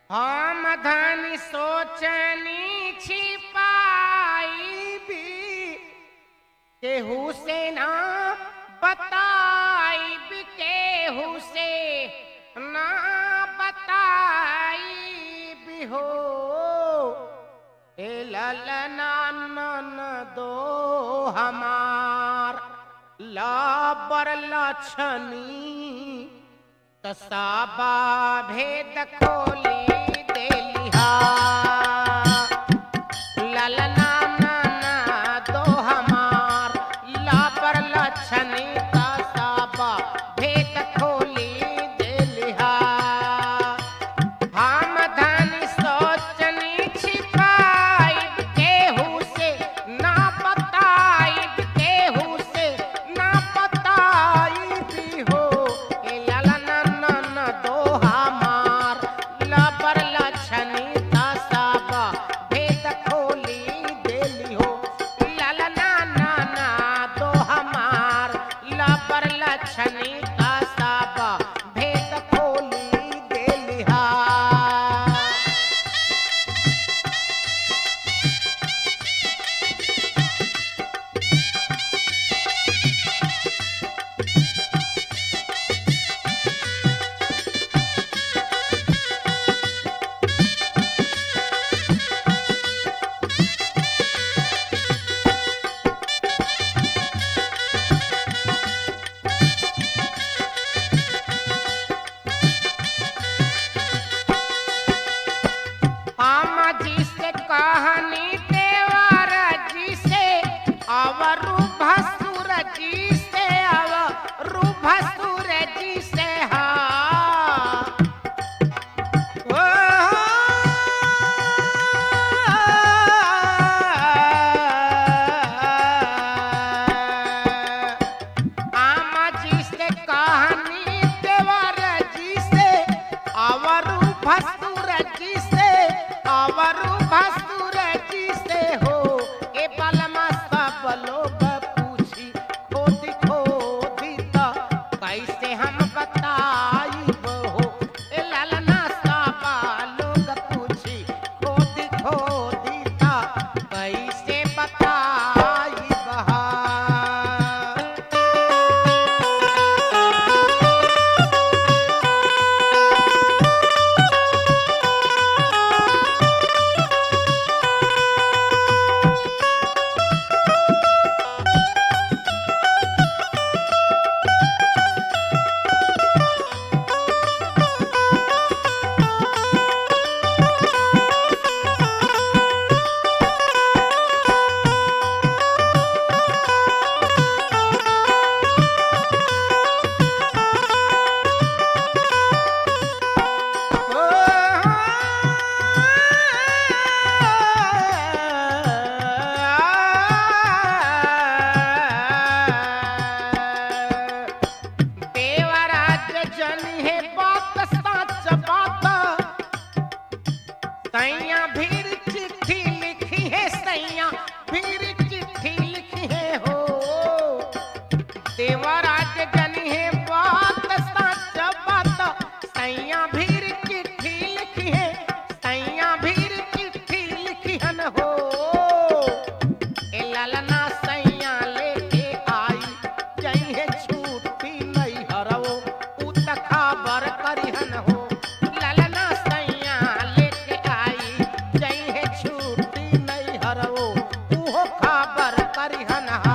हम धन सोचनी छिपाई भी केहू से ना बताई भी केहू से ना बताई भी हो ए ललना नन दो हमार लाबर लछनी तसाबा भेद खोली देलिहा ललना नाना दो हमार लापर लछनी तसाबा भेद खोली देलिहा हम धन सोचनी छिपाई केहू से ना बताई केहू से ना बताई भी हो ए ललना नन दो हमार लबर लछनी तसाबा भेद खोली देली हो ललना नाना दो हमार लबर लछनी तसाबा भेद खोली देली हा हम जिसे कहानी देवर जी से अवरु भसुर जी से अवरु भसुर जी से हा ओ आमा जी से कहानी देवर जी से अवरु भसुर जी से अवरु भसुर जी से हो ए बलमा सब लोग पूछी खोद खोदी त कैसे हम बताई हो ए ललना सब लोग पूछी खोद खोदी त कैसे बताई बहा देवराज जन है बात सच बात सैया भीर चिट्ठी लिखी है सैया भीर चिट्ठी लिखी है हो देवराज जन है बात सच बात सैया भीर चिट्ठी लिखी है सैया भीर चिट्ठी लिखी हन हो ए ललना सैया लेके आई जई है छूटी नहीं हरवो उ त खबर करिहन हो ललना सैया लेके आई जई है छूटी नहीं हरवो उहो खबर करिहन हा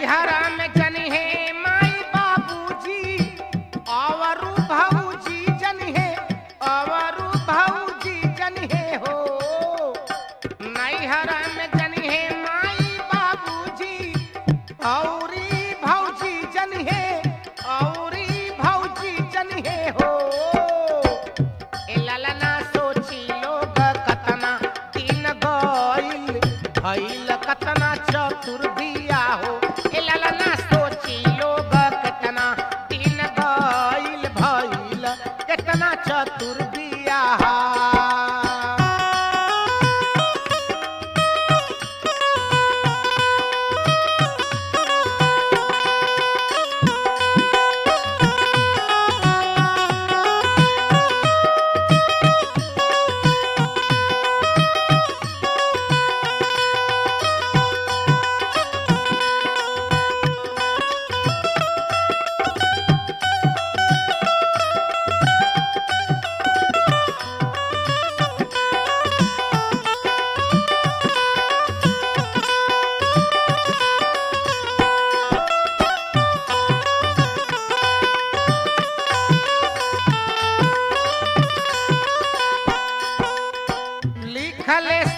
नैहरा में जनी है माई बाबूजी अवरु भौजी जनी है अवरु भौजी जनी है हो नैहरा में जनी है माई बाबूजी औरी भौजी जनी है औरी भौजी जनी है हो ए ललना सोची लोग कतना दिन गइल भइल कतना चतुर बिया हो ए ललना सोची लोग कतना दिन गइल भइल कतना चतुर बिया लिखले